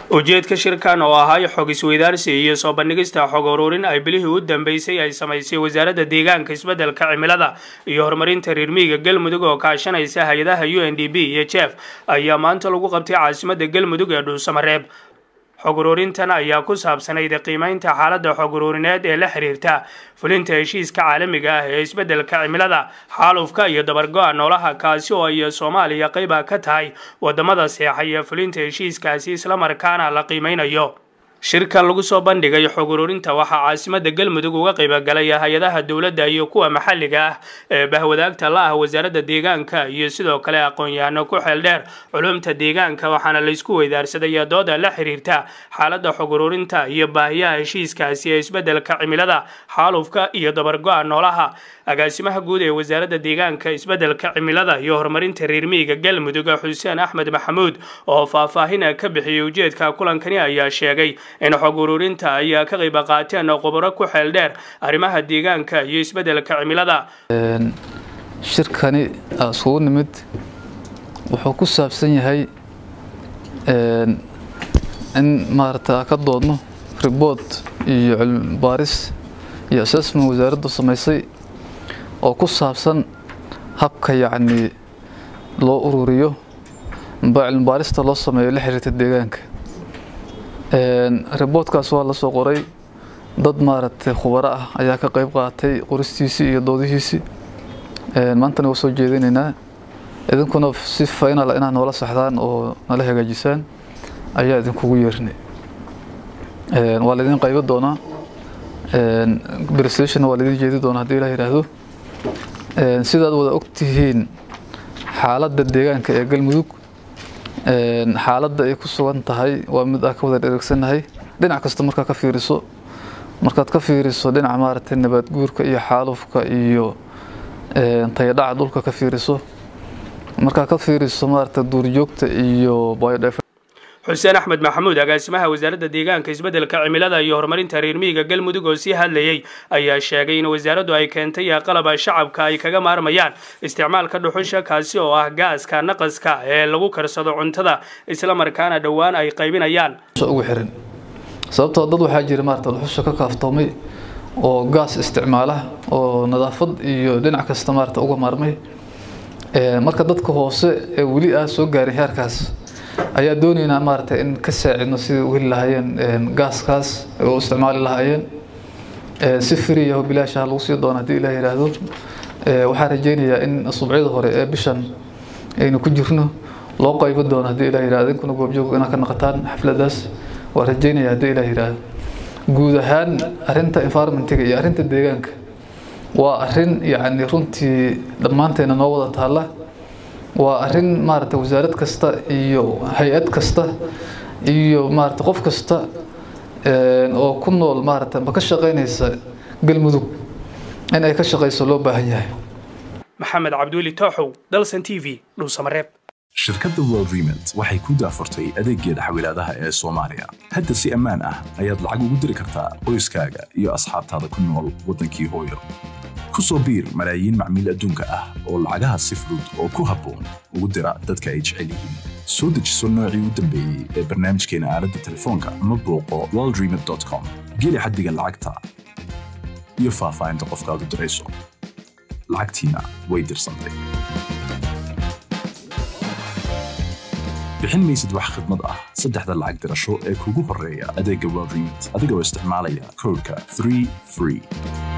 ujeedka shirkan oo ahay xog isweydaarsi iyo soo bandhigista xog ururin ay bilihii u dambeysay ay samaysay wasaaradda deegaanka isbeddelka cimilada iyo horumarinta reermiyiga galmudug oo kaashanaysa hay-adaha u n d b iyo jef ayaa maanta lagu qabtay caasimadda galmudug ee dhuusamareeb xog ururintan ayaa ku saabsanayd qiimeynta xaaladda xog ururineed ee la xiriirta fulinta heshiiska caalamiga ah ee isbeddelka cimilada xaalufka iyo dabargo-a noolaha kaasi oo ay soomaaliya qayba ka tahay wadamada seexaya fulinta heshiiskaasi islamarkaana la qiimeynayo shirkan lagu soo bandhigay xog ururinta waxaa caasimada galmudug uga qaybogalay hay-adaha dowladda iyo kuwa maxalliga ah ee bahwadaagta la ah wasaaradda deegaanka iyo sidoo kale aqoon-yahano ku xeel dheer culumta deegaanka waxaana laysku weydaarsaday dooda la xiriirta xaaladda xog ururinta iyo baahiyaha heshiiskaasi ee isbeddelka cimilada xaalufka iyo dabargo-a noolaha agaasimaha guud ee wasaaradda deegaanka isbeddelka cimilada iyo horumarinta reermiyiga galmudug xuseen axmed maxamuud oo faahfaahin ka bixiyay ujeedka kulankani ayaa sheegay in xog ururinta ay ka qayb qaateen khubaro ku xeel dheer arrimaha deegaanka iyo isbeddelka cimilada shirkani isugu nimid wuxuu ku saabsan yahay in maarata ka doodno ribood iyo cilmi baaris iyo assessment wasaaraddu samaysay oo ku saabsan habka yacni loo ururiyo amba cilmi baarista loo sameeyo la xiriirta deegaanka riboodkaas waa la soo qoray dad maaragtay khubaro ah ayaa ka qayb qaatay qoristiisii iyo doodihiisii maantana waa soo jeedinaynaa idinkuna si final inaad noola saxdaan oo nala hagaajisaan ayaa idinkugu yeernay waa laydin qaybo doonaa presentation waa laydin jeedi doonaa haddii ilaah yidhaahdo sidaad wada ogtihiin xaaladda deegaanka ee galmudug xaaladda ay ku sugan tahay waa mid aa ka wada dhereegsannahay dhinac kasta markaa ka fiiriso markaad ka fiiriso dhinaca maaragtay nabaad guurka iyo xaalufka iyo tayadhaca dhulka ka fiiriso markaa ka fiiriso maaragtay duurjoogta iyo biodif xuseen axmed maxamuud agaasimaha wasaaradda deegaanka isbeddelka cimilada iyo horumarinta reermiyiga galmudug oo sii hadlayay ayaa sheegay in wasaaraddu ay keentay qalaba shacabka ay kaga maarmayaan isticmaalka dhuxusha kaasi oo ah gaaska naqaska ee lagu karsado cuntada islamarkaana dhowaan ay qaybinayaan ugu xiran sababtoo dad waxaa jira maarata dhuxusha ka kaaftoomay oo gaas isticmaala oo nadaafad iyo dhinac kasta maarata uga maarmay marka dadka hoose ee weli ah soo gaarin heerkaas ayaa doonaynaa maaragtay in ka saacidno sidai u heli lahaayeen gaaskaas oo isticmaali lahaayeen si free ah oo bilaashaha lagu sii doono haddii ilaah yidhaahdo waxaan rajaynayaa in subucyada hore ee bishan aynu ku jirno loo qaybo doono haddii ilah yidhahdo idinkuna goobjoog inaad ka naqataan xafladaas waan rajaynaya haddii ilah yidhaahdo guud ahaan arrinta environmentiga iyo arrinta deegaanka waa arrin yacni runtii dhammaanteena noo wada taalla waa arrin maaragtay wasaarad kasta iyo hay-ad kasta iyo maaragtay qof kasta oo ku nool maaragtay ma ka shaqaynaysa galmudug in ay ka shaqayso loo baahan yahay maxamed cabduuli tooxow dalsan t v dhuusamareeb shirkadda world remont waxay ku daafurtay adeeggeeda xawilaadaha ee soomaaliya hadda si ammaan ah ayaad lacag ugu diri kartaa qoyskaaga iyo asxaabtaada ku nool waddankii hooyo ku soo biir malaayiin macmiil adduunka ah oo lacagaha si fudud oo ku habboon ugu dira dadka ay jecel yihiin soo dejiso noocii u dambeeyey ee barnaamijkeena aaladda telefoonka ama booqo worldremont com geli xaddiga lacagta iyo faahfaahinta qofkaad u dirayso lacagtiina way dirsantay bixin maysid wax khidmad ah saddexda lacag dirasho ee kugu horreeya adeegga world remont adigoo isticmaalaya koodhka 3 free